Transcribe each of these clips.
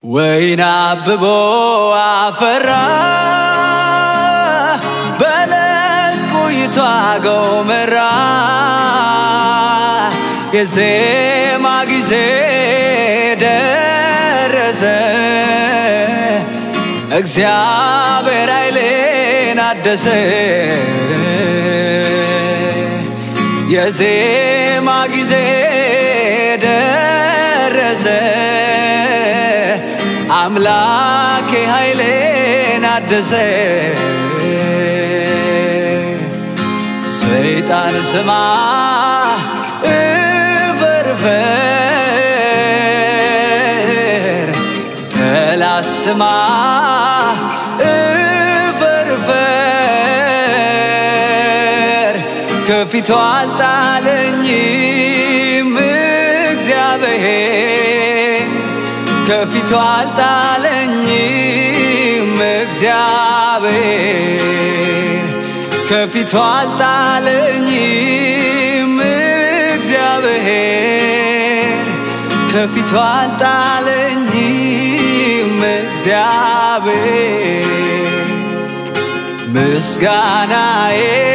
ወይን አብቦ አፈራ በለስ ቆይቶ ጎመራ የዜማ ጊዜ ደረሰ እግዚአብሔር ኃይሌን አደሰ የዜማ ጊዜ ደረሰ አምላኬ ኃይሌን አደሰ ሰይጣን ስማ እፈርፈር ጠላት ስማ እፈርፈር ከፊቱ አልጣለኝም እግዚአብሔር ከፊቱ አልጣለኝም እግዚአብሔር ከፊቱ አልጣለኝም እግዚአብሔር ከፊቱ አልጣለኝም እግዚአብሔር ምስጋናዬ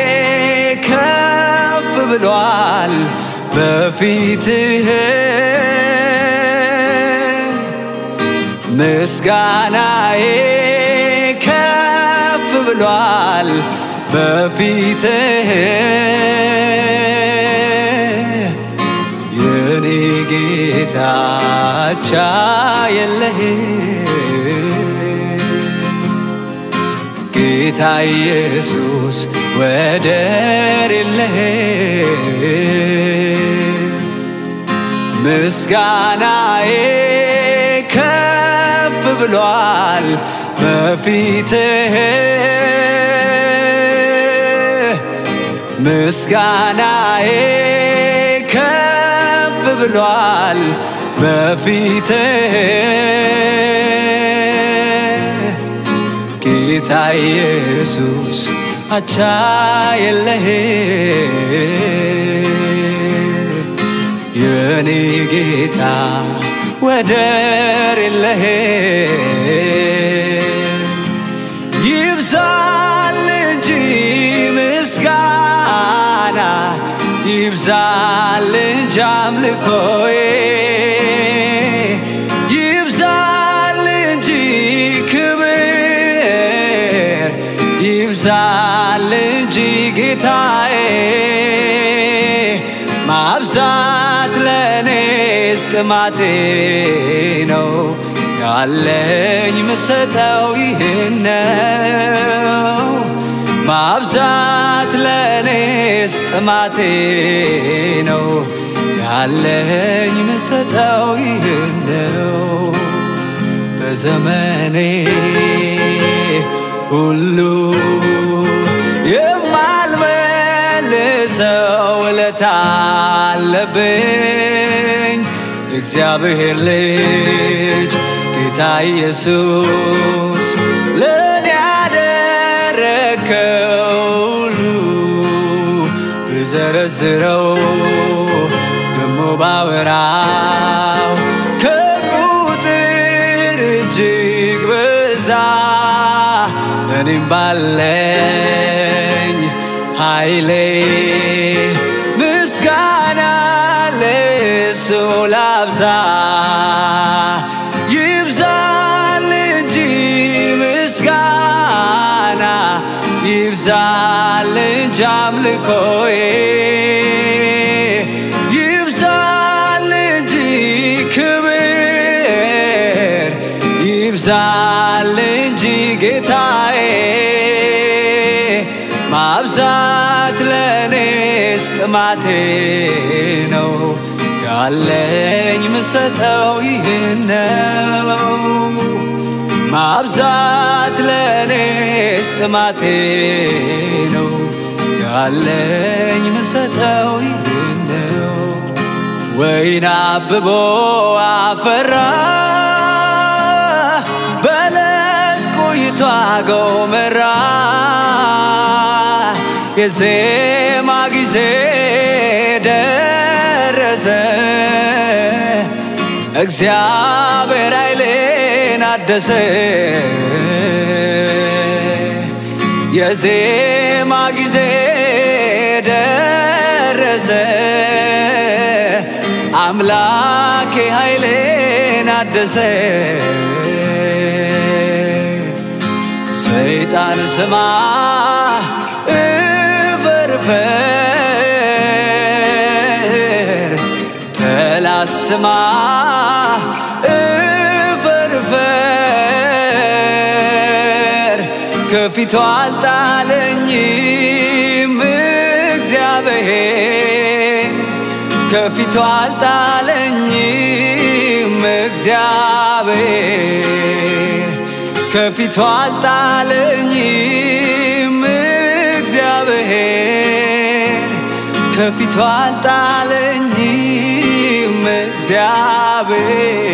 ከፍ ብሏል በፊትህ ምስጋናዬ ከፍ ብሏል በፊትህ የኔ ጌታ አቻ የለህ ጌታ ኢየሱስ ወደር የለህ ምስጋናዬ ከፍ ብሏል በፊትህ ምስጋናዬ ከፍ ብሏል በፊትህ ጌታ ኢየሱስ አቻ የለህ የኔ ጌታ ወደር የለህ ይብዛል እንጂ ምስጋና ይብዛል እንጂ አምልኮዬ ይብዛል እንጂ ክብር ይብዛል እንጂ ጌታዬ ማብዛት ለእኔስ ጥማቴ ነው ያለኝ ምሰጠው ይህን ነው ማብዛት ለእኔስ ጥማቴ ነው ያለኝ ምሰጠው ይህን ነው በዘመኔ ሁሉ የማልመልሰው ውለታ አለብኝ እግዚአብሔር ልጅ ጌታ ኢየሱስ ለእኔ ያደረከው ሁሉ ብዘረዝረው ደሞ ባወራው ከቁጥር እጅግ በዛ እኔም ባለኝ ኃይሌ ምስጋና ለሱ ላብዛ ይብዛል እንጂ ምስጋና ይብዛል እንጂ አምልኮዬ ይብዛል እንጂ ክብር ይብዛል እንጂ ጌታዬ ማብዛት ለእኔስ ጥማቴ ነው ያለኝ ምሰጠው ይህን ነው ማብዛት ለእኔስ ጥማቴ ነው ያለኝ ምሰጠው ይህን ነው ወይን አብቦ አፈራ በለስ ቆይቶ ጎመራ የዜማ ጊዜ ደረሰ እግዚአብሔር ኃይሌ ኃይሌን አደሰ የዜማ ጊዜ ደረሰ አምላኬ ኃይሌን አደሰ ሰይጣን ስማ እፈርፈር ተላስማ እፈርፈር ከፊቱ አልጣለኝም እግዚአብሔር ከፊቱ አልጣለኝም እግዚአብሔር ከፊቱ አልጣለኝም እግዚአብሔር ከፊቱ አልጣለኝም እግዚአብሔር